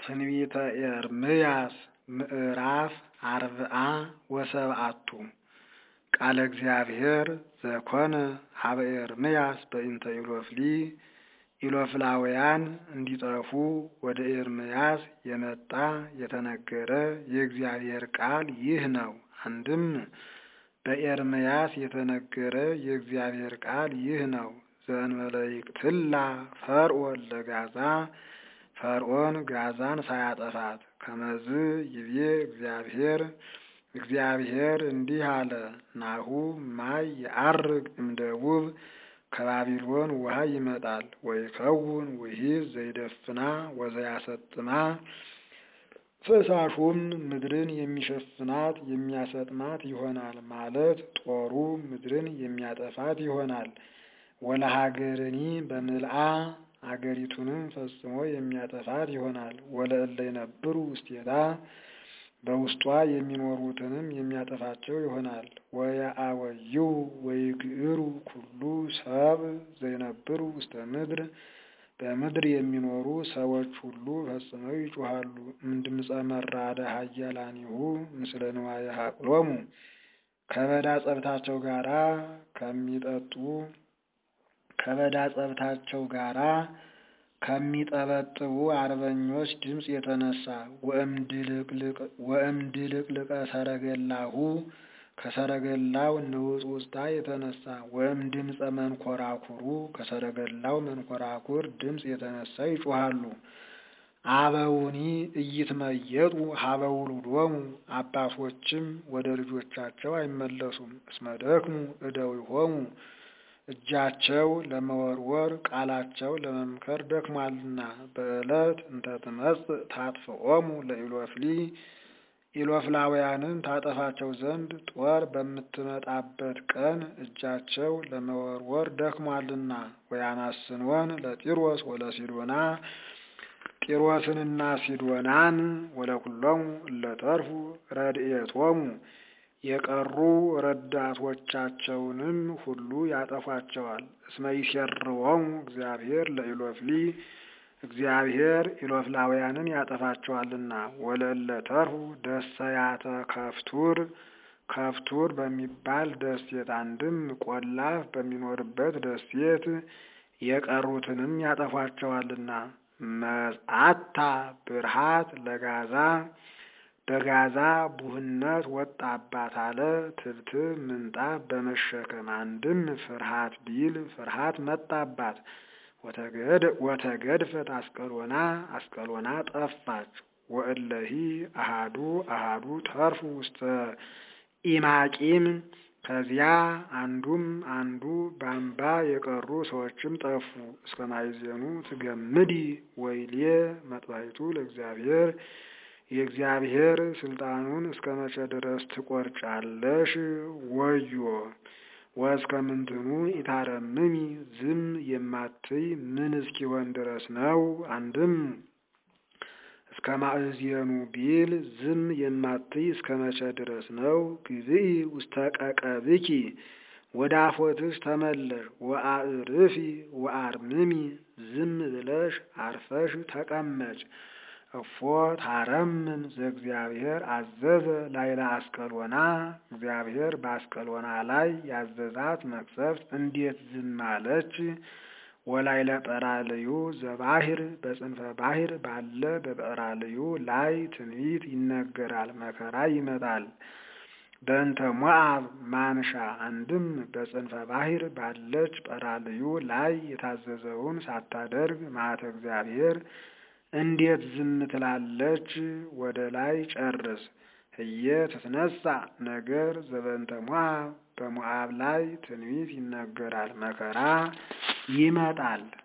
ትንቢተ ኤርምያስ ምዕራፍ አርብዓ ወሰብዓቱ ቃለ እግዚአብሔር ዘኮነ ሀበ ኤርምያስ በእንተ ኢሎፍሊ ኢሎፍላውያን እንዲጠፉ ወደ ኤርምያስ የመጣ የተነገረ የእግዚአብሔር ቃል ይህ ነው። አንድም በኤርምያስ የተነገረ የእግዚአብሔር ቃል ይህ ነው። ዘእንበለ ይቅትላ ፈርዖን ለጋዛ ፈርዖን ጋዛን ሳያጠፋት ከመዝ ይቤ እግዚአብሔር እግዚአብሔር እንዲህ አለ፣ ናሁ ማይ የዐርግ እምደቡብ ከባቢሎን ውሃ ይመጣል ወይከውን ውሒዝ ዘይደፍና ወዘያሰጥማ ፈሳሹም ምድርን የሚሸፍናት የሚያሰጥማት ይሆናል ማለት ጦሩ ምድርን የሚያጠፋት ይሆናል። ወለሀገርኒ በምልአ አገሪቱንም ፈጽሞ የሚያጠፋት ይሆናል። ወለእለ ይነብሩ ውስቴታ በውስጧ የሚኖሩትንም የሚያጠፋቸው ይሆናል። ወየአወዩ ወይግዕሩ ኩሉ ሰብ ዘይነብሩ ውስተ ምድር በምድር የሚኖሩ ሰዎች ሁሉ ፈጽመው ይጮሃሉ። እምድምፀ መራደ ኃያላኒሁ ምስለ ንዋየ ሀቅሎሙ ከበዳ ጸብታቸው ጋራ ከሚጠጡ ከበዳ ጸብታቸው ጋራ ከሚጠበጥቡ አርበኞች ድምፅ የተነሳ ወእምድልቅልቀ ሰረገላሁ ከሰረገላው ንውጽውጽታ የተነሳ ወእም ድምፀ መንኮራኩሩ ከሰረገላው መንኮራኩር ድምፅ የተነሳ ይጮሃሉ። አበውኒ እይትመየጡ ሀበ ውሉዶሙ አባቶችም ወደ ልጆቻቸው አይመለሱም። እስመ ደክሙ እደዊሆሙ እጃቸው ለመወርወር ቃላቸው ለመምከር ደክሟልና። በዕለት እንተ ትመጽእ ታጥፍኦሙ ለኢሎፍሊ ኢሎፍላውያንን ታጠፋቸው ዘንድ ጦር በምትመጣበት ቀን እጃቸው ለመወርወር ደክሟልና። ወያማስንወን ለጢሮስ ወለሲዶና ጢሮስንና ሲዶናን ወለኩሎሙ እለተርፉ ረድኤቶሙ የቀሩ ረዳቶቻቸውንም ሁሉ ያጠፏቸዋል። እስመ ይሴርዎሙ እግዚአብሔር ለኢሎፍሊ እግዚአብሔር ኢሎፍላውያንን ያጠፋቸዋልና። ወለእለ ተርፉ ደሰያተ ከፍቱር ከፍቱር በሚባል ደሴት አንድም ቆላፍ በሚኖርበት ደሴት የቀሩትንም ያጠፏቸዋልና። መጻታ ብርሃት ለጋዛ በጋዛ ቡህነት ወጣባት አለ። ትብትብ ምንጣፍ በመሸከም አንድም ፍርሃት ቢል ፍርሃት መጣባት። ወተገድፈት አስቀሎና አስቀሎና ጠፋች። ወእለሂ አሃዱ አሃዱ ተርፉ ውስተ ኢማቂም ከዚያ አንዱም አንዱ ባምባ የቀሩ ሰዎችም ጠፉ። እስከ ማይዜኑ ትገምዲ ወይሌ መጥባይቱ ለእግዚአብሔር የእግዚአብሔር ስልጣኑን እስከ መቼ ድረስ ትቆርጫለሽ? ወዮ ወእስከ ምንትኑ ኢታረምሚ ዝም የማትይ ምን እስኪሆን ድረስ ነው? አንድም እስከ ማእዜኑ ቢል ዝም የማትይ እስከ መቼ ድረስ ነው? ግብኢ ውስተ ቀቀብኪ ወደ አፎትሽ ተመለሽ። ወአዕርፊ ወአርምሚ ዝም ብለሽ አርፈሽ ተቀመጭ። እፎ ታረምም ዘእግዚአብሔር አዘዘ ላይለ አስቀሎና እግዚአብሔር በአስቀሎና ላይ ያዘዛት መቅሰፍት እንዴት ዝም አለች? ወላይለ ጰራልዩ ዘባህር በጽንፈ ባህር ባለ በጰራልዩ ላይ ትንቢት ይነገራል፣ መከራ ይመጣል። በእንተ ሞዓብ ማንሻ አንድም በጽንፈ ባህር ባለች ጰራልዩ ላይ የታዘዘውን ሳታደርግ መዓተ እግዚአብሔር እንዴት ዝም ትላለች? ወደ ላይ ጨርስ። እየ ትትነሳ ነገር ዘበንተ ሞዓብ በሞዓብ ላይ ትንቢት ይነገራል፣ መከራ ይመጣል።